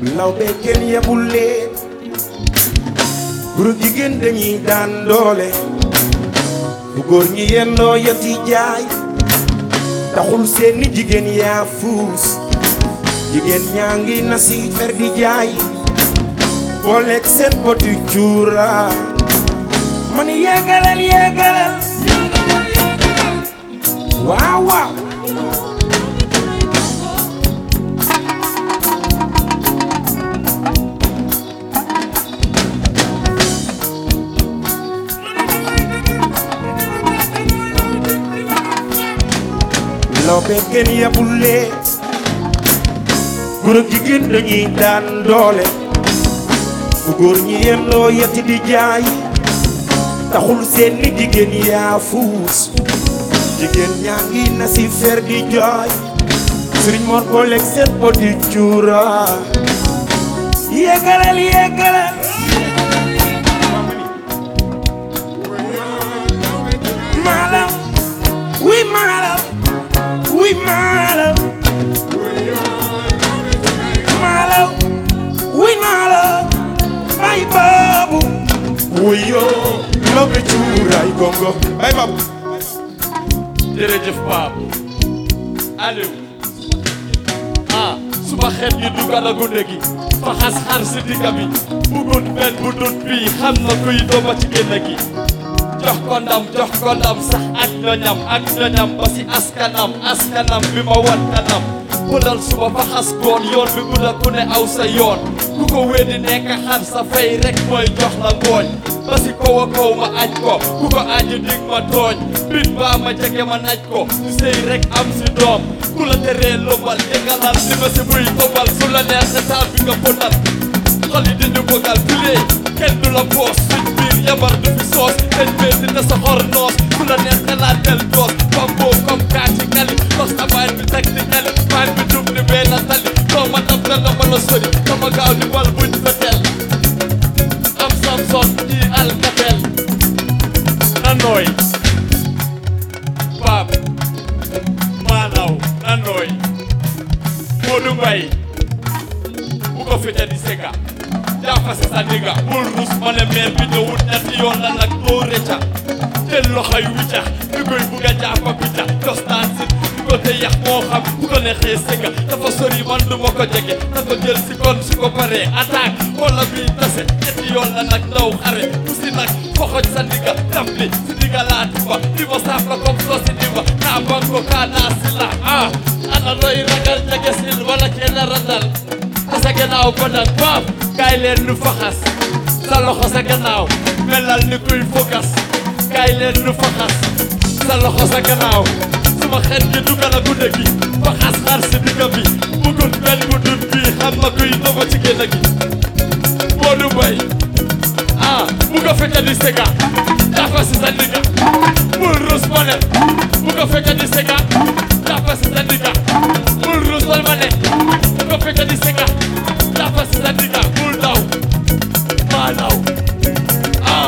law be kenn yebul leen guru jigéen dañuy daan doole bu góor ñi yendoo yati jaay taxul seeni jigéen yaa fuus jigéen ñaa ngi na si fer di jaay booleeg seen poti cuura man yéegalal yéegalal waaw waaw law be kenn yebul lee góor ak jigéen dañuy daan doole bu góor ñi yendoo yeti di jaay taxul seen ni jigéen yaa fuus jigéen ñaa ngi na si fer di jooy sëriñ Mor booleeg seen poti cuura yéegalal yéegalal maalam wi maalam wi maalam maalam wi maalam bay baabu wuyo lobe cuuraay gongo bay baabu jërëjëf Pape Aliou ah suba xeet yi dugal a gunde gi fa xas xar si digga bi bugut benn bu dut bii xam na kuy dooma ci génn gi jox ko ndam jox ko ndam sax ak ñoñam ak ñoñam ba si askanam askanam bi ma wan kanam pëlal suba fa xas goon yoon bi gudda ku ne aw sa yoon ku ko weddi nekk xar sa fay rek mooy jox la ngooñ ba si kaw a kaw ma aj ko ku ko aji dig ma tooñ bit baa ma jege ma naj ko su sëy rek am si doom ku la teree lobal yëngalal li ma si buy tobal su la neex sa taal bi nga bonal xol yi dañu bëggal filee kenn du la boos suñ biir yabar du fi soos dañ bee dina sa xor noos ku la neex xalaat del doos bamboo comme kaati kali tos na baay bi teg di kali baay bi dum ni bee na tali doo ma dam dana ma la sori sama gaaw ni wal buñ fetel am samson di alkatel na nooy baab maanaw na nooy Modou Mbaye bu ko fete di sega jàppa si sa digga bul rus ma ne meer bi ñëwut ñetti yoon la nag doo rëcca jël loxo yu wicca di koy bugg a jàppa picca dos naan sit bu ko te yax moo xam bu ko neexee sega dafa sori man du ma ko jege na ko jël si kon su ko paree attaque wala bii tase ñetti yoon la nag ndaw xare ku si nag foxoj sa digga daf li si digga laa timba di ma saaf la comme soo si dimba naa ban ko kaa naa si la ah ana looy ragal jege sil wala kenn randal te sa gannaaw ba nag baab kaay leen nu faxas sa loxo sa gannaaw melal ni kuy focus kaay leen nu faxas sa loxo sa gannaaw suma xet gi dugal a gudde gi faxas xar si digga bi bugut benn bu dut bii xam na kuy dogo ci génn gi Modou Mbaye ah bu ko fekk di sega jàppa si sa digga bul rus ma ne bu ko fekk di sega jàppa si sa digga bul rus ma ne bu ko fekk di sega jàppa si sa digga bul daw maa daw ah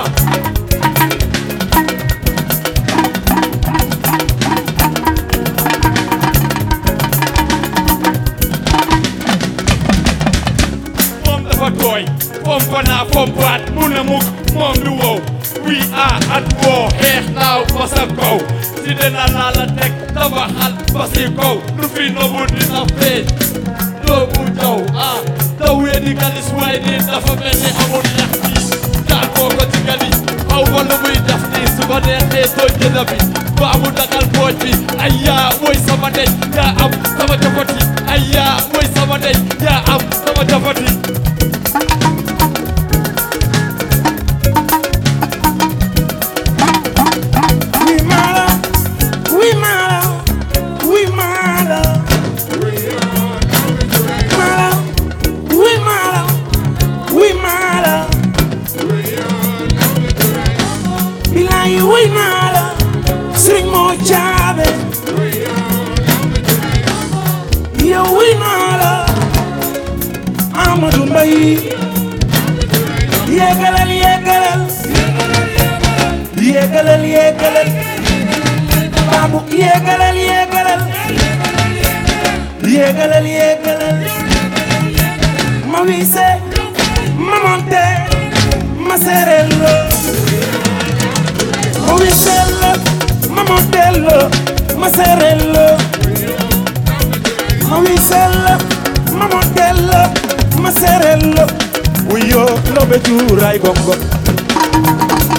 moom dafa tooy pompa naa pompaat mu ne mukk moom du wow we are at war xeex naaw ba sa kaw si dina laa la teg tabaxal ba si kaw lu fi nobu dina feeñ doomu jaw ah daw wee di galis waaye nii dafa mel ni amul ñax bi daal koo ko ci gali xaw ma lu muy def nii su ko neexee tooñ jëna bi baamu dagal pooj bi ay yaa mooy sama dej yaa am sama jafati ay yaa mooy sama dej yaa am sama jafati wi maalam wi maalam wi maalam maalam wi maalam wi maalam bilaay wi maalam sëriñ moo caabe yow wi maalam Amadou Mbaye yéegalal yéegalal yéegalal yéegalal baabu yéegalal yéegalal yéegalal yéegalal ma wise ma monte ma serello ma wisello ma montello ma serello ma wisello ma montello ma serello uyo lobe juuray gongo